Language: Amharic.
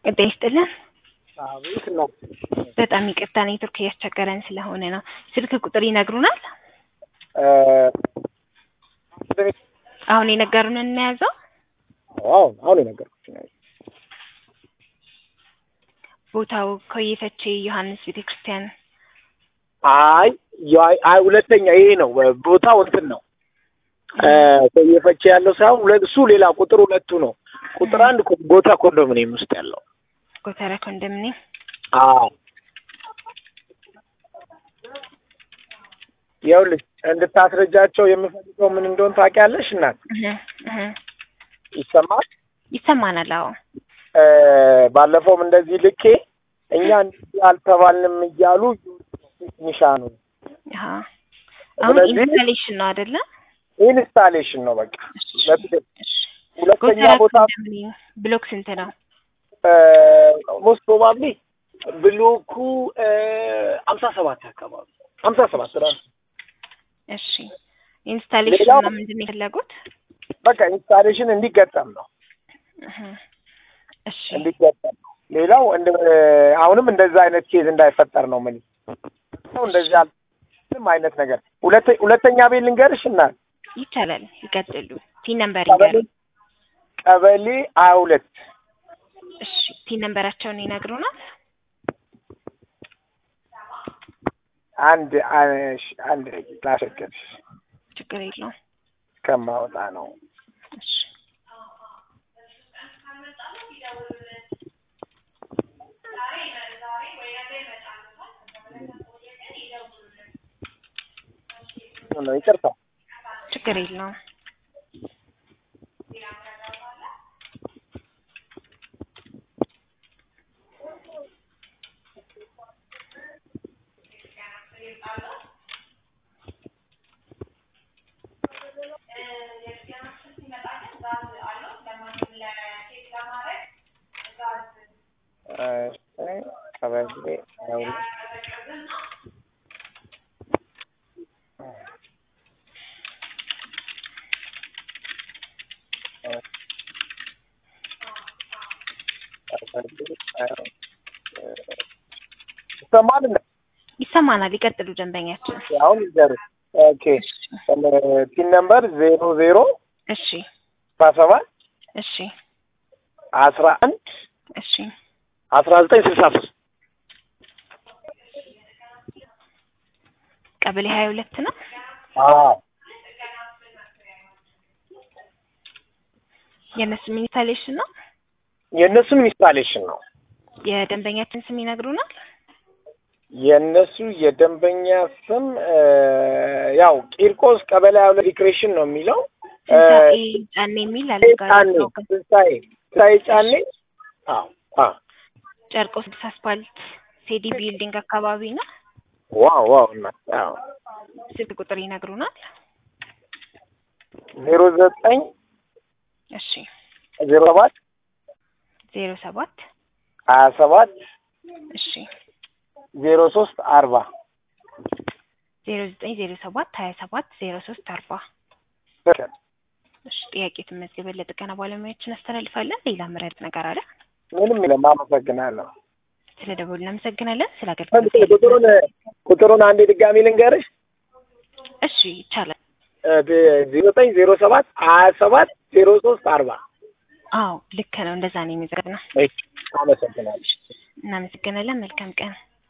ጤና ይስጥልን። አቤት ነው። በጣም ይቅርታ ኔትወርክ እያስቸገረን ስለሆነ ነው። ስልክ ቁጥር ይነግሩናል? አሁን የነገሩንን እናያዘው። አሁን አሁን የነገርኩሽ ነው። ቦታው ኮዬ ፈቼ ዮሐንስ ቤተ ክርስቲያን አይ ያ- አይ ሁለተኛ ይሄ ነው ቦታው እንትን ነው እየፈቼ ያለው ሳይሆን ሁለ- እሱ ሌላ ቁጥር ሁለቱ ነው። ቁጥር አንድ ኮ- ቦታ ኮንዶሚኒየም ውስጥ ያለው ጎተራ ኮንዶሚኒየም። አዎ ይኸውልሽ እንድታስረጃቸው የምፈልገው ምን እንደሆን ታውቂያለሽ? እናት እህ እህ ይሰማል። ይሰማናል። አዎ እ ባለፈውም እንደዚህ ልኬ እኛ እንደዚህ አልተባልንም እያሉ ኒሻኑ አሃ አሁን ስለዚህ- ኢንስታሌሽን ነው አይደለ? ኢንስታሌሽን ነው በቃ። ለትክክል እሺ። ሁለተኛ ጎተራ ቦታ ኮንዶሚኒየም ብሎክ ስንት ነው? ሞስት ፕሮባብሊ ብሎኩ አምሳ ሰባት አካባቢ አምሳ ሰባት ራሱ እሺ። ኢንስታሌሽን ሌላው- ነው ምንድን ነው የፈለጉት? በቃ ኢንስታሌሽን እንዲገጠም ነው እህ እሺ እንዲገጠም ነው። ሌላው እንደ አሁንም እንደዛ አይነት ኬዝ እንዳይፈጠር ነው ምን እንደዚህ አል- ምንም አይነት ነገር ሁለተ- ሁለተኛ ቤት ልንገርሽ እና ይቻላል። ይቀጥሉ። ቲን ነምበር ቀበሌ ይንገሩ። ቀበሌ ሀያ ሁለት እሺ ቲን ነምበራቸውን ይነግሩናል? አንድ አንሽ አንድ ላሸገርሽ ችግር የለውም። ከማወጣ ነው እሺ ነው ይቅርታ ችግር የለውም። እሺ፣ ቀበሌ ሀያ ሁለት ይሰማል እንደ ይሰማናል። ይቀጥሉ ደንበኛችን። አሁን ይዘሩ ኦኬ ፒን ነምበር ዜሮ ዜሮ እሺ አስራ ሰባት እሺ አስራ አንድ እሺ አስራ ዘጠኝ ስልሳ ሶስት ቀበሌ ሀያ ሁለት ነው። የእነሱም ኢንስታሌሽን ነው። የእነሱም ኢንስታሌሽን ነው። የደንበኛችን ስም ይነግሩናል? የእነሱ የደንበኛ ስም እ፣ ያው ቂርቆስ ቀበሌ ሀያ ሁለት ሪክሬሽን ነው የሚለው እ፣ ትንሣኤ ጫኔ የሚል አለ ጋር ጫኔ ትንሣኤ ትንሣኤ ጫኔ አዎ አዎ ጨርቆስ ብስ አስፓልት ሴዲ ቢልዲንግ አካባቢ ነው። ዋው ዋው እና አዎ ስልክ ቁጥር ይነግሩናል? ዜሮ ዘጠኝ እሺ ዜሮ ሰባት ዜሮ ሰባት ሀያ ሰባት እሺ ዜሮ ሶስት አርባ ዜሮ ዘጠኝ ዜሮ ሰባት ሀያ ሰባት ዜሮ ሶስት አርባ እሺ ጥያቄ ትመዝገበ ለጥገና ባለሙያዎችን አስተላልፋለን። ሌላ ምረጥ ነገር አለ? ምንም የለም። አመሰግናለሁ። ስለ ደወሉ እናመሰግናለን። ስለ አንድ አገልግሎት ቁጥሩን ቁጥሩን አንዴ ድጋሚ ልንገርሽ እሺ ይቻላል። ዜሮ ዘጠኝ ዜሮ ሰባት ሀያ ሰባት ዜሮ ሶስት አርባ አዎ ልክ ነው። እንደዛ ነው የሚዘግ ነው። አመሰግናለሁ። እናመሰግናለን። መልካም ቀን